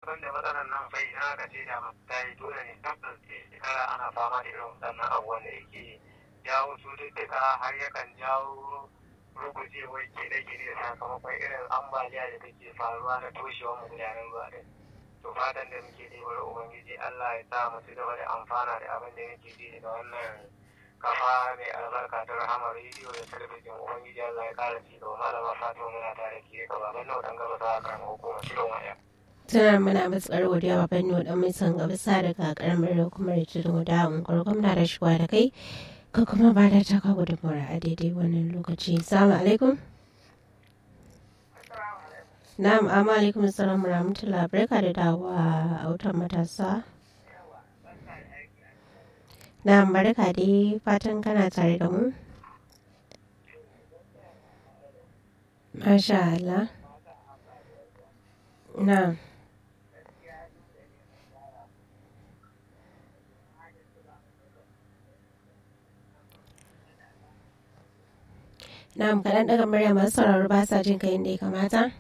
banda matsalar nan fa idan aka ce da ta yi dole ne tabbas shekara ana fama da irin waɗannan abubuwan da yake jawo cututtuka har yakan jawo rugujewar gine-gine sakamakon irin ambaliya da take faruwa na toshewar magudanan ruwa din to fatan da muke ji bari ubangiji Allah ya sa mu ci gaba da amfana da abin da muke ji daga wannan kafa mai albarka ta rahama rediyo da talabijin ubangiji Allah ya kara ci gaba malama Fatima muna tare ke gaba ban nan dan gaba ta kan hukumar cikin waya tana muna matsar godiya wa fanni wa dan mai son gaba sa daga karamar hukumar tudun da unguwar gwamna da shigowa da kai ka kuma ba da taka gudunmawar a daidai wannan lokaci salamu alaikum na'am amma alaikum salam rahmatullah barka da dawowa a wutan matasa na'am barka dai fatan kana tare da mu masha Allah na'am Na'am kaɗan daga murya masu sauraro ba sa jin kai yadda ya kamata.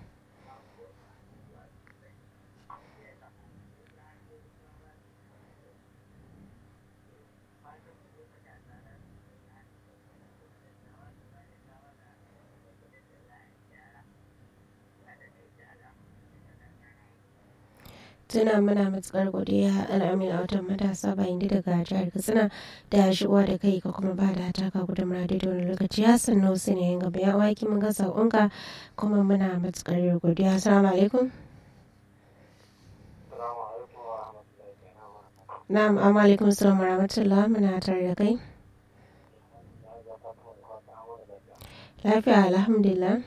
tuna muna matukar godiya al'amin a watan matasa bayan da daga jihar katsina da shigowa da kai ka kuma ba da taka gudunmura da wani lokaci ya sannu su ne yin gaba ya waki mun ga saƙonka kuma muna matukar godiya assalamu alaikum na'am amma alaikum salam wa rahmatullah muna tare da kai lafiya alhamdulillah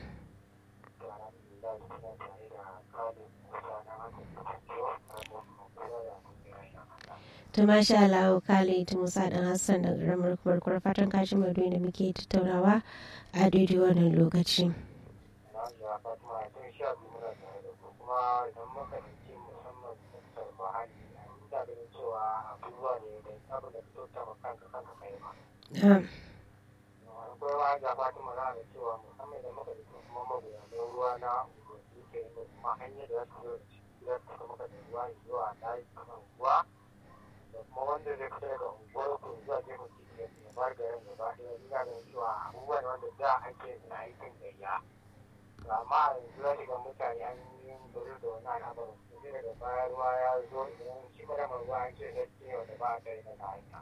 ta masha Allah Khalid Musa dan Hassan da ƙaramar kurkur fatan kashi mai da muke tattaunawa a daidai wannan lokaci. akwai wa ga fatima za a cewa musamman da muka da kuma magoya ruwa na ke kuma hanyar da za su zo da muka da ruwa zuwa layi kamar ruwa da kuma wanda zai fita daga unguwar ku zuwa gefen titi ya bar garin gaba ɗaya ina ganin cewa abubuwa ne wanda da ake na aikin gayya amma yanzu za ga mutane an yi bari da wani al'amarin sai daga baya ruwa ya zo idan shi kuma ruwa an ce gaskiya wanda ba a kai na hanya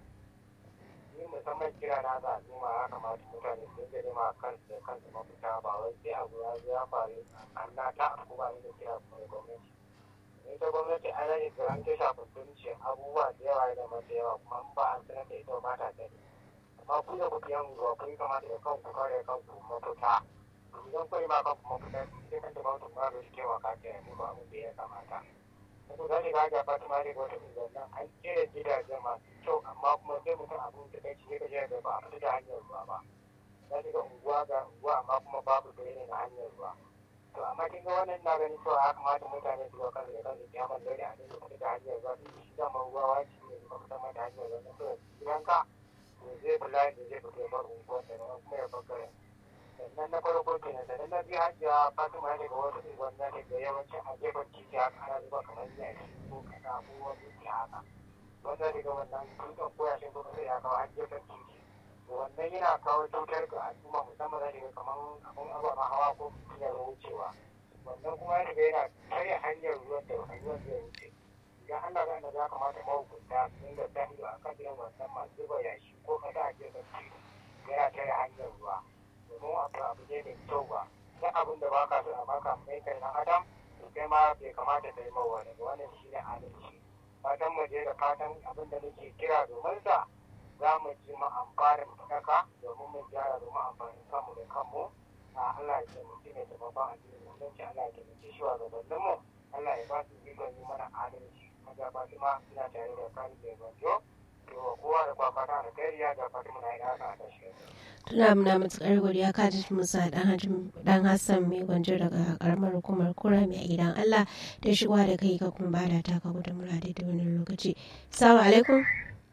ni musamman kira na ga al'umma ya kamata mutane su dinga nema kansu da kansu mafita ba wai sai abu ya zo ya faru an na ta abu ba da kira kuma da gwamnati ita gwamnati an rage ga an ta shafa sunci abubuwa da yawa da mata yawa kuma an ba an sanar da ita ba ta sani amma ku da kuke yan ruwa kun kamata da kanku kare kanku mafita idan kun ma kanku mafita sai kan da mutum ba da shi taimaka ta yi muku abin da ya kamata ko za ga ga fatima da wata zannan an kera gidaje masu kyau amma kuma sai mutum abin da kai shi ga da ba a fita da hanyar ruwa ba za ga unguwa ga unguwa amma kuma babu bayani na hanyar ruwa to amma kin ga wannan na ganin cewa ya kamata mutane su ga kansu da kansu ya man dole a dinga fita da hanyar ruwa duk shi zama ruwa waci ne ba fita ma da hanyar ruwa na to gidanka to zai kula da zai fita bar unguwar da kuma ya bar garin sannan na farko kenan sannan na biyu hajiya fatima ya daga wasu unguwar na daga yawancin a gefen titi haka ana zuba kamar yashi ko kasa ko wani haka wanda daga wannan dutsen koyashin kuma sai ya kawo har gefen titi wannan yana kawo cutar ga al'umma musamman da daga kamar abun ababen hawa ko hanyar wucewa wannan kuma ya daga yana karya hanyar ruwan da hanyar zai wuce idan Allah ga ya kamata mahukunta su dinga sa ido a kan irin wannan masu zuba yashi ko kasa a gefen titi yana karya hanyar ruwa domin abu abu ne mai kyau ba duk abin da baka so a baka mai kai na adam to kai ma bai kamata ka yi mawa daga wannan shi ne adalci fatan mu je da fatan abin da nake kira domin sa za mu ji mu amfani mu saka domin mu gyara domin amfanin kanmu da kanmu a Allah ya taimaki ne da babban addinin musulunci Allah ya taimaki shi wa gabanin mu Allah ya ba su ikon yi mana adalci maza Fatima ina tare da kan da gwanjo to kowa da kwakwata da kariya da Fatima na yi haka a tashi tuna muna matukar godiya ka ji musa dan hassan mai gwanjo daga karamar hukumar kura mai gidan allah da shigowa da kai ka kuma ba da taka gudun murade da wani lokaci salamu alaikum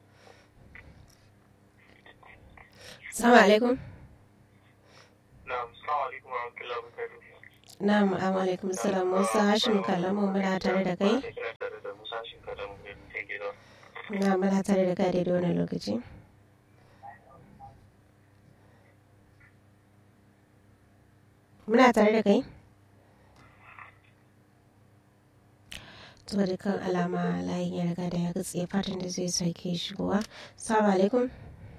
salamu alaikum na'am alaikum salam musa hashim kalamu muna tare da kai na muna tare da kai daidai wani lokaci muna tare da kai to da kan alama layin ya riga da ya gatse fatan da zai sake shigowa salamu alaikum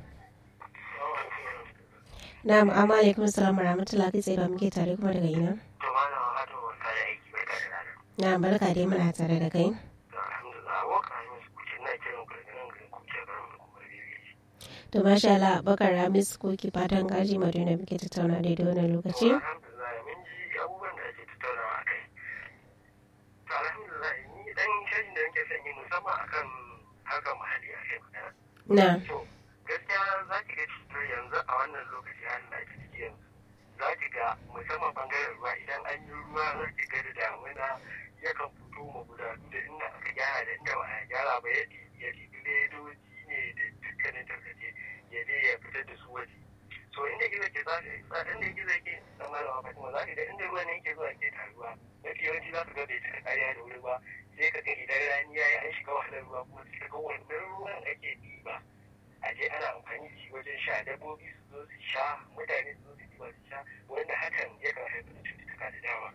na amma alaikum salam wa rahmatullahi kai tsaye ba muke tare kuma daga ina to malam hado barka da aiki barka da rana na barka dai muna tare da kai to alhamdulillah wa ka yi musu kuce na kiran ku daga nan garin kuce garin mu kuma bibi to masha Allah bakar ramis ko ki fatan gaji madina muke tattauna daidai wannan lokaci alhamdulillah mun ji abubuwan da ake tattaunawa a kai to alhamdulillah ni dan shirin da nake son yi musamman akan harkar muhalli a kai magana na to gaskiya za ki ga cutar yanzu a wannan lokaci har da ake ciki yanzu za ki ga musamman bangaren ruwa idan an yi ruwa za ki ga da damuna yakan fito magudanu da inda aka gyara da inda ba a gyara ba ya ɗibi ya ɗibi ledoji ne da dukkanin tarkace ya je ya fitar da su waje so inda gizo ke za ka inda gizo ke na malama fatima za ka ga inda ruwan yake zuwa ke taruwa mafi yawanci za ka ga bai cika kariya da wuri ba sai ka ga idan rani ya yi an shiga wahalar ruwa kuma sai ka ga wannan ruwan ake ɗiba a je ana amfani da shi wajen sha dabbobi su zo su sha mutane su zo su ɗiba su sha wanda hakan yakan haifar da cututtuka da dama.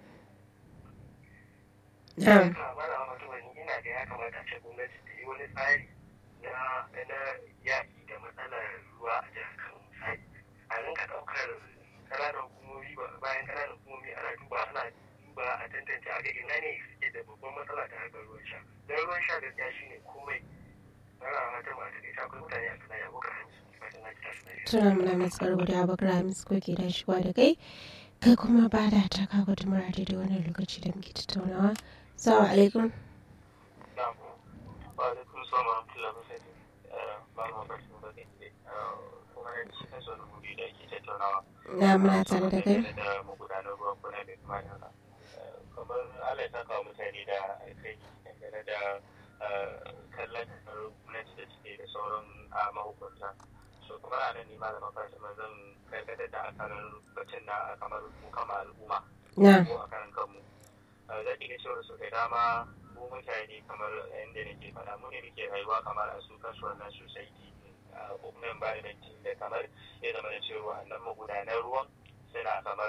na Haka malama fatima ni ina ga ya kamata a ce gwamnati ta yi wani tsari na na yaƙi da matsalar ruwa a jihar Kano misali a rinka ɗaukar ƙananan hukumomi ba- bayan ƙananan hukumomi ana duba ana duba a tantance a ga ina ne suke da babban matsala ta harkar ruwan sha don ruwan sha gaskiya shine komai ana fatan ma ta kai akwai mutane a kana yabo ka hanci fatan na kita su lafiya. tuna muna matsar guda bakar ramis ko ke da shigowa da kai kai kuma ba da ta kawo gudunmar daidai wannan lokaci da muke tattaunawa salamu alaikum Na'am. Wa alaikum salam wa rahmatullahi wa barakatuh. Ba ma barkin ba ne. Kuma ne shi kansa wani guri da ake tattaunawa. na muna tare da kai Da magudanar ruwan kuna da kuma da haka. Kamar Allah ya saka wa mutane da alkai dangane da kallon gwamnati da suke da sauran mahukunta. So kuma a nan ne malaman Fatima zan karkatar da akalin batun na kamar mu kama al'umma. na ko a karan kanmu za ki ga cewa su da dama mu mutane kamar yadda nake faɗa mu ne muke rayuwa kamar a su kansu wannan society ko kuma environment da kamar ya zama da cewa nan magudanar ruwan suna kamar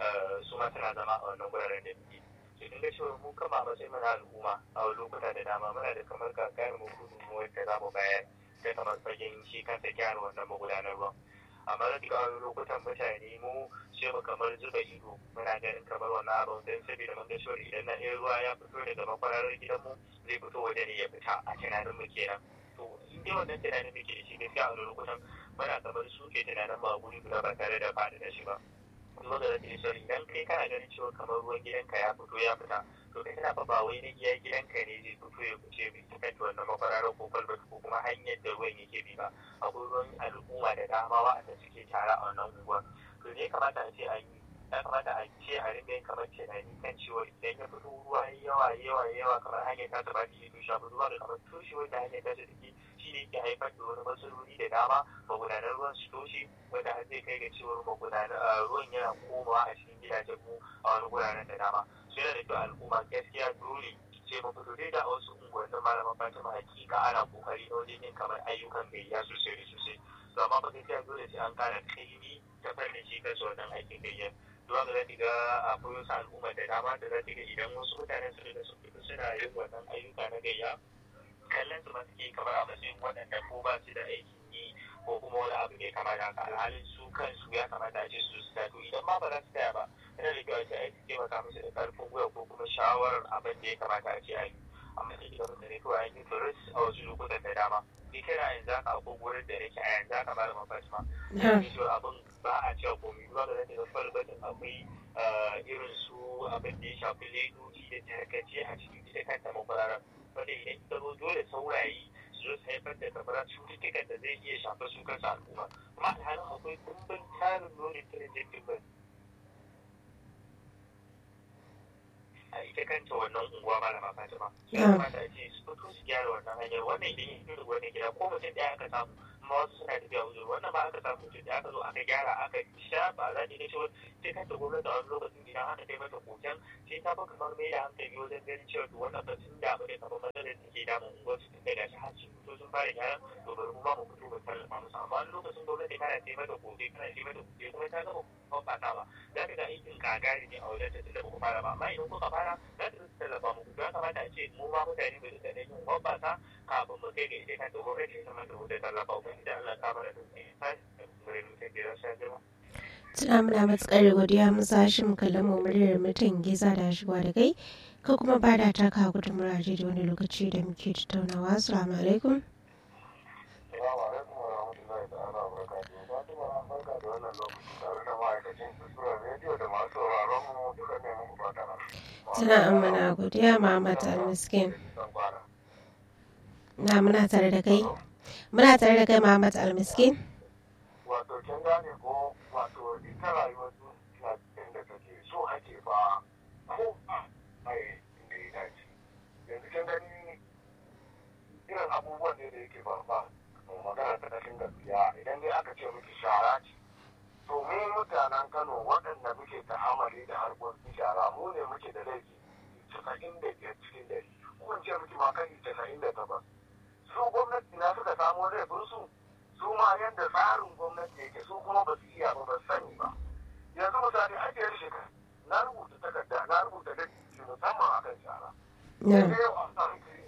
su ma suna zama a wannan guraren da muke to kin ga cewa mu kama a matsayin mana al'umma a lokuta da dama muna da kamar gagarin mu gudunmuwar da za mu bayar da kamar fagen shi kansa gyara wannan magudanar ruwan amma da duka wani lokutan mutane mu ce mu kamar zuba ido muna ganin kamar wannan abin don saboda mun ga cewa idan na ɗaya ruwa ya fito daga makwararar gidanmu zai fito waje ne ya fita a tunanin mu kenan to in dai wannan tunanin muke da shi gaskiya a wani lokutan muna kamar su ke tunanin ba guri guda ba tare da faɗi da shi ba kuma da zai cewa idan kai kana ganin cewa kamar ruwan gidanka ya fito ya fita to kai kana fa ba wai na iya gidanka ne zai fito ya fice bai ta kanta wannan makwararar ko kwalbati ko kuma hanyar da ruwan yake bi ba akwai ruwan al'umma da dama wa'anda suke tare a wannan unguwar to ne kamata a ce an yi ya kamata a ce a ringa yin kamar tunani kan cewa idan ya fito ruwa yawa yawa yawa kamar hanyar ta ta baki to shafi ruwa da kamar toshewar da hanyar ta ta take shi ne ke haifar da wani matsaloli da dama magudanar ruwan su toshe wanda har zai kai ga cewar magudanar ruwan yana komawa a cikin gidajen mu a wani guraren da dama su yana da kyau al'umma gaskiya dole ce mu fito dai da wasu unguwannin malaman fatima hakika ana kokari na wajen yin kamar ayyukan gayya sosai da sosai to amma ba gaskiya dole sai an kara kaimi ta fannin shi kansu wannan aikin gayya zuwa ga zaki ga akwai wasu al'umma da dama da zaki ga idan wasu mutane su da su fito suna yin wannan ayyuka na gayya kallon su ma suke kamar a matsayin waɗanda ko ba su da aikin yi ko kuma wani abu ne kamar haka alhalin su kansu ya kamata a ce su su tato idan ma ba za su taya ba yana da kyau a ce a yi taimaka musu da karfin gwiwa ko kuma shawarar abin da ya kamata a ce a yi amma sai da mutane kawai an yi turis a wasu lokutan da dama ni kana yanzu haka akwai wurin da nake a yanzu haka ba da mafatima yana cewa abin ba a cewa komai ba da zai ga falbatin akwai irin su abin da ya shafi ledoji da tarkace a cikin ita kanta makwararar wanda idan ita zo dole saurayi su zo su haifar da kamar cututtukan da zai iya shafar su kansu al'umma kuma alhalin akwai kumbin tarin nonin tirajin ba a ita kanta wannan unguwa malama fatima ya kamata a ce su fito su gyara wannan hanyar wannan idan ya fito da wani gida ko mutum ɗaya aka samu amma wasu suna tafiya uzur wannan ba aka samu mutum da aka zo aka gyara aka sha ba za ta ga cewa sai kanta gwamnati a wani lokacin idan aka kai mata koken sai ta fi kamar mai da hankali wajen ganin cewa to wannan ba sun damu da kamar matsalar da ke damun unguwar su tun daga shi har sun fito fito sun fara gyara to bari mu ma mu fito mu tallafa musu amma wani lokacin gwamnati kana ce mata gobe kana ce mata gobe kuma ta gama hoɓɓasa ba za ka ga aikin kagari ne a wajen ta tunda ba ku fara ba amma idan kuka fara za ta tallafa muku ya kamata a ce mu ma mutane bai da yin hoɓɓasa kafin mu kai ga ita kanta gwamnati ta mata da tallafa ubangiji Allah ka bar da dukkan ya sa mu rai mutum da ya sa girma. Tuna muna matuƙar godiya mun sashi mu kallon mu muryar mutum giza da shigowa da kai ko kuma ba da taka gudun muraje da wani lokaci da muke tattaunawa assalamu alaikum Assalamu alaikum wa rahmatullahi ta'ala wa barakatuhu. Fatima barka da wannan lokaci tare da ma'aikacin kusurar rediyo da masu sauraron mu duka ne muku fata na. tuna amana godiya Muhammad Al-Miskin na muna tare da kai muna tare da kai Muhammad Al-Miskin Wato kin gane ko wato ita rayuwar duniya inda take so ake fa ko a mai inda ya dace. Yanzu kin gani irin abubuwan ne da yake faruwa magana ta kashin gaskiya idan dai aka ce miki shara ce to mu mutanen Kano waɗanda muke ta'amali da harkokin shara mu ne muke da laifi casa'in da biyar cikin dari ko in ce miki ma kai casa'in da takwas su gwamnati na suka samo laifin su su ma yadda tsarin gwamnati yake su kuma ba su iya ba ba su sani ba yanzu misali ake yin shekara na rubuta takarda na rubuta da musamman akan shara na sai yau an samu kiri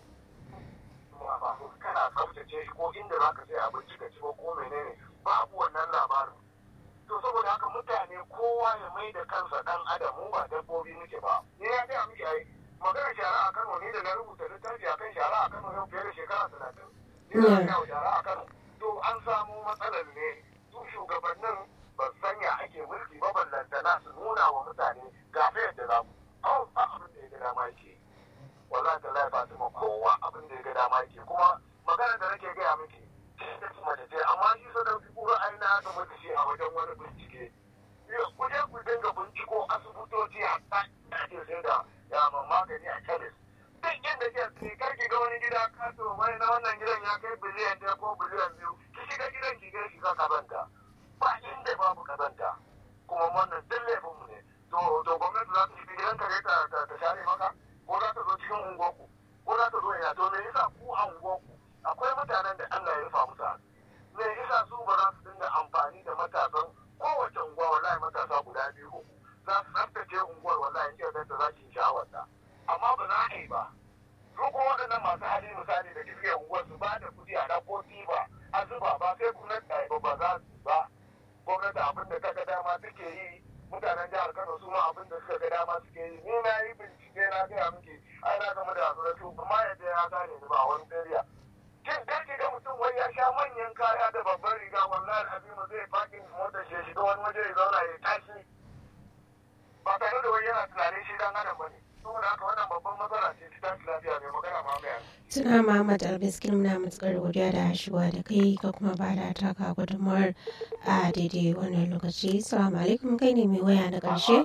ba ba ko kana tsaftace shi ko inda za ka sai abinci ka ci ko ko menene babu wannan labarin to saboda haka mutane kowa ya mai da kansa dan adam mu ba dabbobi muke ba ni ya ga miki ai magana shara a Kano ne da na rubuta littafi akan shara a Kano yau fiye da shekara talatin ni na ga shara a Kano to an samu matsalar ne su shugabannin ba su sanya ake mulki ba ballantana su nuna wa mutane ga fa yadda za mu kawai ba abin da ya ga dama yake yi wallahi ta lai fatima kowa abin da ya ga dama yake kuma magana da nake gaya miki ta ci mace ce amma shi sadauki kura aina aka mata shi a wajen wani bincike ku je ku dinga binciko asibitoci a ake sai da yaman magani a kemis duk inda ke ce karki ga wani gida kato mai na wannan gidan ya kai biliyan ɗaya ko biliyan biyu ki shiga gidan ki ga shiga kazanta ba inda babu kazanta kuma wannan duk laifinmu ne to to gwamnati za ta shiga gidan ka ne ta ta share maka ko za ta zo cikin unguwarku ko za ta zo ina to me yasa ku a unguwarku akwai mutanen da Allah ya rufa musu asiri me yasa su ba za su dinga amfani da matasan kowace unguwa wallahi matasa guda biyu uku za su tsaftace unguwar wallahi in da za su yi sha'awar ta amma ba za a yi ba su kuma waɗannan masu hali misali da suke unguwar su ba da kuɗi a ɗauko tiba a zuba ba sai gwamnati ta yi ba ba za su ba gwamnati abin da ta ga dama suke yi mutanen jihar Kano su ma abin da suka ga dama suke yi ni na yi bincike na gaya miki ai na gama da su kuma yadda ya gane ni ba wani area kin dace ga mutum wai ya sha manyan kaya da babban riga wallahi azimu zai fakin motar shi ya shiga wani waje ya zauna ya tashi ba tare da wai yana tunanin shi dan adam bane saboda haka wannan babban matsala ce ta tashi lafiya mai magana ma mai tuna Muhammad Al-Miskin muna matuƙar godiya da shigowa da kai ka kuma ba da taka gudunmawar a daidai wannan lokaci assalamu alaikum kai ne mai waya na ƙarshe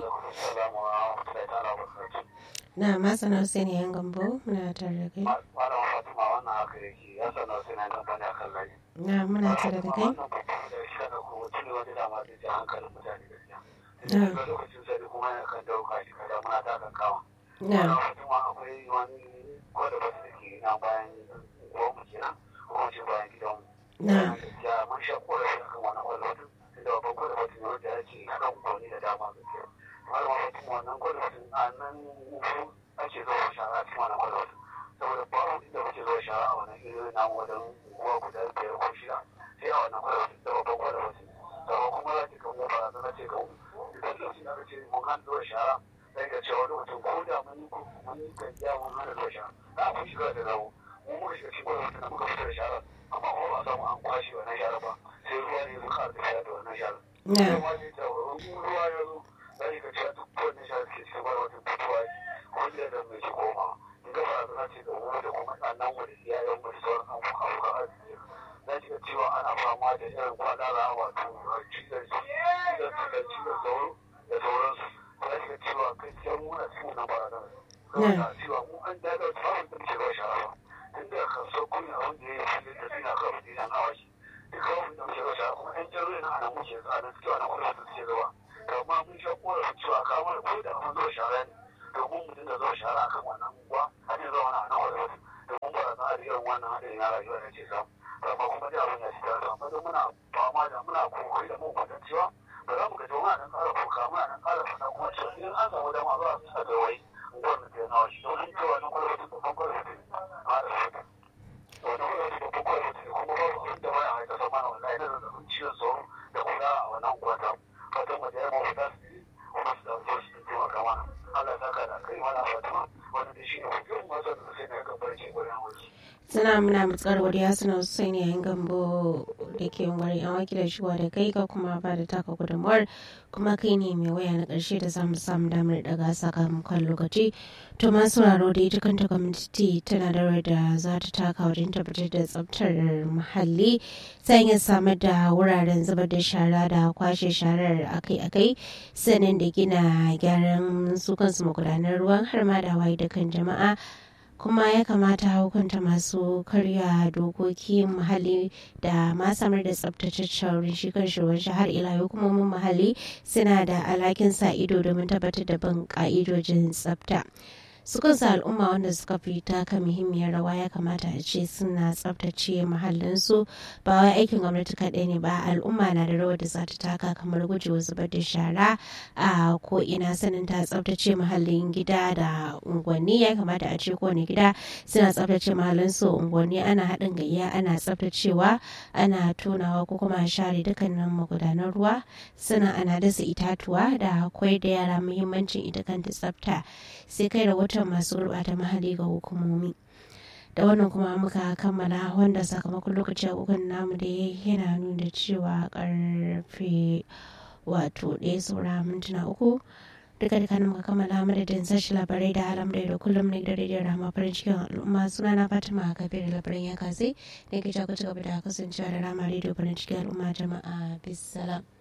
na masana Hussein yan gambo muna tare da kai Malam Fatima wannan haka yake ya sanar sai na gaba ne akan layi. na muna tare da kai Wannan babban da shi kana kuma mutum ne wanda dama zai ji hankalin mutane gaskiya. Na. Daga lokacin sai kuma yana kan dauka shi kada muna ta kan kama. na Malam Fatima akwai wani kwada basu da ke na bayan gwamnati kenan ko kuma ce bayan gidanmu. na Gaskiya mun sha korafi akan wannan kwada basu. Tunda babban kwada basu ne wanda ya ce haɗa unguwanni da dama gaskiya. Malam Fatima wannan kwada basu a nan ake zuwa shara a cikin wannan kwada basu. saboda babu inda muke zuwa shara a wannan irin namu wajen uwa guda biyar ko shida sai a wannan kwalwata da babban kwalwata sama kuma za ki kan mu barazana ce kan idan lokacin da aka ce mun hana zuwa shara sai ka ce wani mutum ko da mun yi mun yi gajiya mun hana zuwa shara za a fi shiga da zawo mu muka shiga cikin kwalwata da muka fita da shara amma kuma ba a samu an kwashe wannan shara ba sai ruwa ne zuka da shara da wannan shara. na Ruwa ne ta ruwa ya zo za ka ce duk wannan shara da ke cikin kwalwata fitowa wanda da mai ke komawa. ga barazana ce ga wani da kuma ɗannan wani iyayen mu da sauran abokan arziki za ki ga cewa ana fama da irin kwadara wato cizon cizon cizon cizon sauro da sauransu za ki ga cewa gaskiya mu na cikin wannan barazana saboda cewa mu an daga samun da muke zuwa shara ba tun da kasuwar kunya abin da ya yi da suna kawo da yan awaki duk kawai da muke zuwa shara kuma yan jaruri na ana muke zuwa na suke wani kula da suke zuwa amma mun sha korafin cewa kamar ko da an zuwa shara ne domin mu dinga zuwa shara akan wannan unguwa har yanzu wani ana wani wasu domin ba za a irin wannan haɗin na rayuwa da ke samu amma kuma dai abin ya ci ta samu don muna fama da muna kokari da mun kwatan cewa ba za mu ga muna nan ƙara koka muna nan ƙara fana kuma cewa idan an samu dama za su sa da wai gwamnati ta nawa shi domin cewa na kwalwata babban kwalwata a da fata wani kwalwata babban kwalwata kuma ba su abin da wani haika sama na wallahi da zazzabin ciwon sauro da kula a wannan kwata fatan mu da yamma fita su yi kuma su ɗauke shi da taimaka mana Allah ya saka da kai mana fatima wanda da shi ne hujjar masu da sai na kan barci gurin wasu. suna muna matsar godiya suna sosai ne yayin gambo da ke wari an wakilin shiwa da kai ka kuma ba da taka gudunmuwar kuma kai ne mai waya na ƙarshe da zamu samu damar daga sakamakon lokaci to ma sauraro da ita kanta gwamnati tana da rawar da za ta taka wajen tabbatar da tsabtar muhalli ta hanyar samar da wuraren zubar da shara da kwashe sharar akai-akai sannan da gina gyaran su kansu magudanar ruwan har ma da waye da kan jama'a kuma ya kamata hukunta masu karya dokoki muhalli da ma samar da tsabtataccen wurin shi kan shi har ila hukumomin muhalli suna da alhakin sa ido domin tabbatar da bin ka'idojin tsabta su kansu al'umma wanda suka fi taka muhimmiyar rawa ya kamata a ce suna tsabtace muhallinsu ba wai aikin gwamnati kaɗai ne ba al'umma na da rawar da za ta taka kamar gujewa zubar da shara a ko ina sanin ta tsabtace muhallin gida da unguwanni ya kamata a ce kowane gida suna tsabtace muhallinsu unguwanni ana haɗin gayya ana tsabtacewa ana tonawa ko kuma share dukkanin magudanan ruwa sannan ana dasa itatuwa da akwai da yara muhimmancin ita kanta tsabta sai kai rahoton masu gurɓata mahalli ga hukumomi da wannan kuma muka kammala wanda sakamakon lokaci a kogon namu da yana nuna cewa karfe wato ɗaya saura mintuna uku duka duka muka kammala madadin sashi labarai da halam da kullum ne da rediyon rama farin cikin al'umma suna na fatima kafin da labaran ya kase ne ke ci gaba da kasancewa da rama rediyo farin cikin al'umma jama'a bisalam.